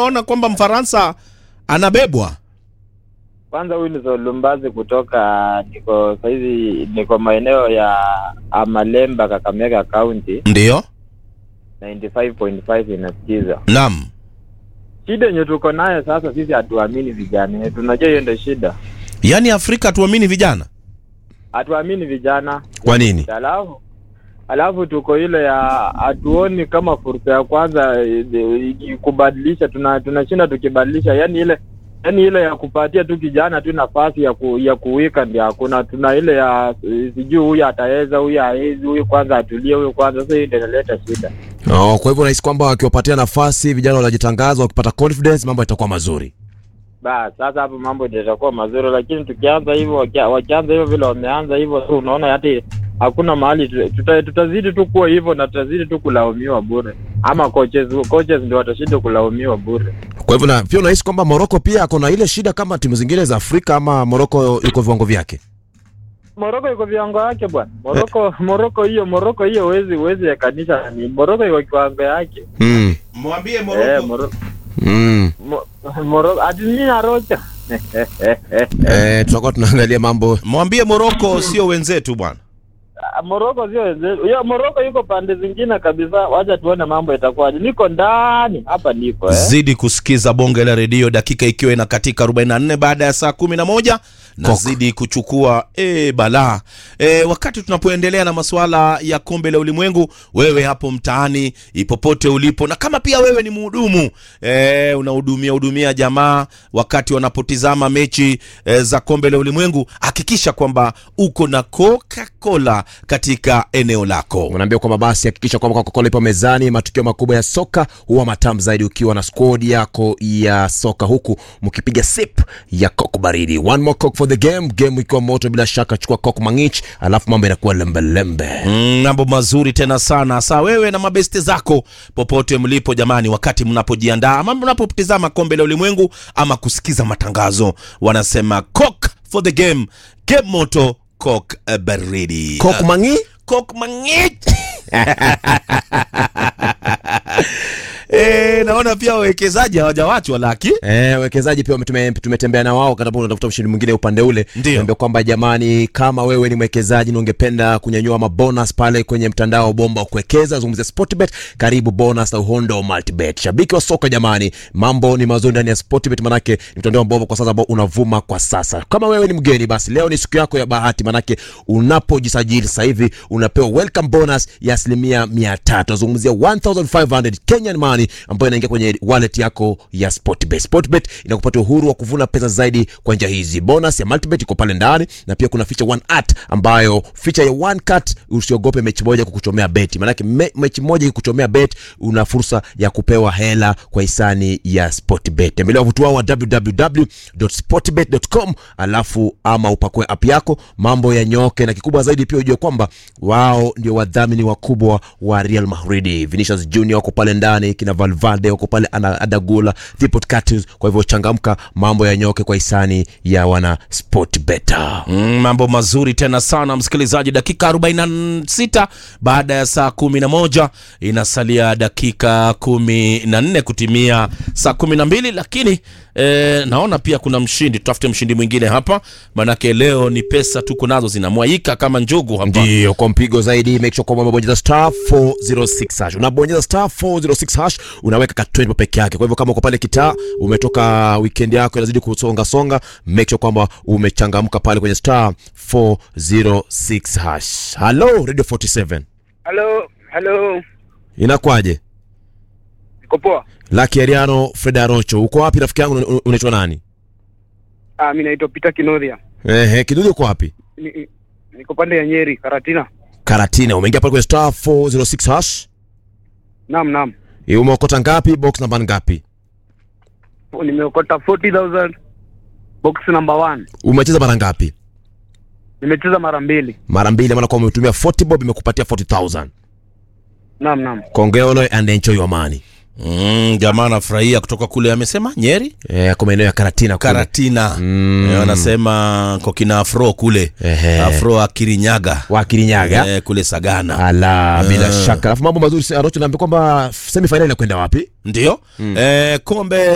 unaona kwamba Mfaransa anabebwa? Kwanza huyu ni Solumbazi kutoka niko saizi niko maeneo ya Amalemba Kakamega County Ndiyo, 95.5 inasikiza. naam. Shida yenye tuko nayo sasa, sisi hatuamini vijana wetu. Unajua hiyo ndio shida, Yaani Afrika tuamini vijana. hatuamini vijana. Kwa nini? Alafu alafu tuko ile ya hatuoni kama fursa ya kwanza eh, eh, kubadilisha, tuna tunashinda tukibadilisha, yani ile yani ile ya kupatia tu kijana tu nafasi ya ku, ya kuwika ndio hakuna. Tuna ile ya eh, sijui huyu ataweza, huyu hawezi, huyu kwanza atulie, huyu kwanza. Sasa hii ndio inaleta shida. Oh, kwa hivyo unahisi kwamba wakiwapatia nafasi vijana wanajitangaza, wakipata confidence mambo yatakuwa mazuri. Bas, sasa hapo mambo ndio itakuwa mazuri, lakini tukianza hivyo, wakia- wakianza hivyo vile wameanza hivyo, tu unaona hata hakuna mahali tu- tuta, tutazidi tu kuwa hivyo na tutazidi tu kulaumiwa bure, ama coaches coaches ndio watashinda kulaumiwa bure. Kwa hivyo na pia unahisi kwamba Morocco pia ako na ile shida kama timu zingine za Afrika ama Morocco yuko viwango vyake? Moroko iko viwango yake bwana. Moroko Moroko hiyo Moroko hiyo huwezi huwezi yakanisha ni Moroko iko kiwango yake. Mm. Mwambie Eh, Morocco. Moroko Mm. Mo- Moroko hadi mimi narocha. Eh, tutakuwa tunaangalia mambo Mwambie Morocco sio wenzetu bwana. Moroko sio wenzetu. Hiyo Moroko yuko pande zingine kabisa. Wacha tuone mambo itakuwaje. Niko ndani hapa niko eh. Zidi kusikiza bonge la redio, dakika ikiwa inakatika 44 baada ya saa 11 na Kok. zidi kuchukua e, balaa e, wakati tunapoendelea na masuala ya kombe la ulimwengu. Wewe hapo mtaani ipopote ulipo, na kama pia wewe ni mhudumu e, unahudumia hudumia jamaa wakati wanapotizama mechi e, za kombe la ulimwengu, hakikisha kwamba uko na Coca-Cola katika eneo lako. unaambia kwamba basi hakikisha kwamba Coca-Cola ipo mezani. Matukio makubwa ya soka huwa matamu zaidi ukiwa na squad yako ya soka, huku mkipiga sip ya Coke baridi. One more Coke for the game, game ikiwa moto bila shaka, chukua Coke mangich, alafu mambo inakuwa lembe lembe. Mm, mambo mazuri tena sana saa wewe na mabeste zako popote mlipo jamani wakati mnapojiandaa ama mnapotizama kombe la ulimwengu ama kusikiza matangazo wanasema coke for the game game moto coke eh, baridi Coke mangi coke mangit Eh, naona pia wawekezaji hawajawachwa laki Eh, wekezaji pia tume- tumetembea na wao katapo unatafuta mshindi mwingine upande ule. Ndio. Niambia kwamba jamani, kama wewe ni mwekezaji na ungependa kunyanyua mabonus pale kwenye mtandao wa bomba wa kuwekeza, zungumzia Sportbet, karibu bonus na uhondo multibet. Shabiki wa soka jamani, mambo ni mazuri ndani ya Sportbet, manake ni mtandao wa bomba kwa sasa ambao unavuma kwa sasa. Kama wewe ni mgeni, basi leo ni siku yako ya bahati, manake unapojisajili sasa hivi unapewa welcome bonus ya asilimia mia tatu. Nazungumzia 1500 Kenyan money ambayo inaingia kwenye wallet yako ya Sportbet. Sportbet inakupatia uhuru wa kuvuna pesa zaidi kwa njia hizi. Bonus ya multibet iko pale ndani, na pia kuna feature one at ambayo feature ya one cut, usiogope mechi moja kukuchomea beti, maanake me, mechi moja ikuchomea bet, una fursa ya kupewa hela kwa hisani ya Sportbet. Tembelea wavuti wao wa www.sportbet.com alafu ama upakue app yako, mambo yanyoke, na kikubwa zaidi pia ujue kwamba wao ndio wadhamini wakubwa wa Real Madrid. Vinicius Junior wako pale ndani, kina Valverde wako pale, ana Adagula, Thibaut Courtois. Kwa hivyo changamka, mambo yanyoke kwa hisani ya wana Sportbet. Mm, mambo mazuri tena sana msikilizaji, dakika 46 baada ya saa 11 inasalia dakika 14 kutimia saa 12, lakini eh, naona pia kuna mshindi. Tutafute mshindi mwingine hapa, manake leo ni pesa tuko nazo zinamwaika kama njugu hapa. Ndio, kwa mpigo zaidi make sure kwamba umebonyeza star 406 hash. Unabonyeza star 406 hash, unaweka ka 20 peke yake. Kwa hivyo kama uko pale kitaa, umetoka weekend yako inazidi kusonga songa, make sure kwamba umechangamka pale kwenye star 406 hash. Hello Radio 47. Halo, halo, Inakwaje? niko poa. Lucky Ariano Fred Arocho. Uko wapi rafiki yangu? Una- Unaitwa nani? Ah, mimi naitwa Peter Kinodhia. Ehe, kidudu uko wapi? Ni- ni- Niko pande ya Nyeri, Karatina. Karatina. Umeingia pale kwenye star 406 hash. Naam, naam. Eh, Umeokota ngapi? Box namba ngapi? Nimeokota 40,000 box number 1. Umecheza mara ngapi? Nimecheza mara mbili. mara mbili maana kwa umetumia 40 bob imekupatia 40000 Naam, naam. kongolo and enjoy your money Mm, jamaa anafurahia kutoka kule, amesema Nyeri eh, kwa maeneo ya Karatina kule. Karatina Mm. Eh, wanasema kwa kina Afro kule Ehe. Afro Akirinyaga wa Kirinyaga eh, kule Sagana ala bila Eh. shaka alafu mambo mazuri Arocho naambia kwamba semi final inakwenda wapi ndio eh, kombe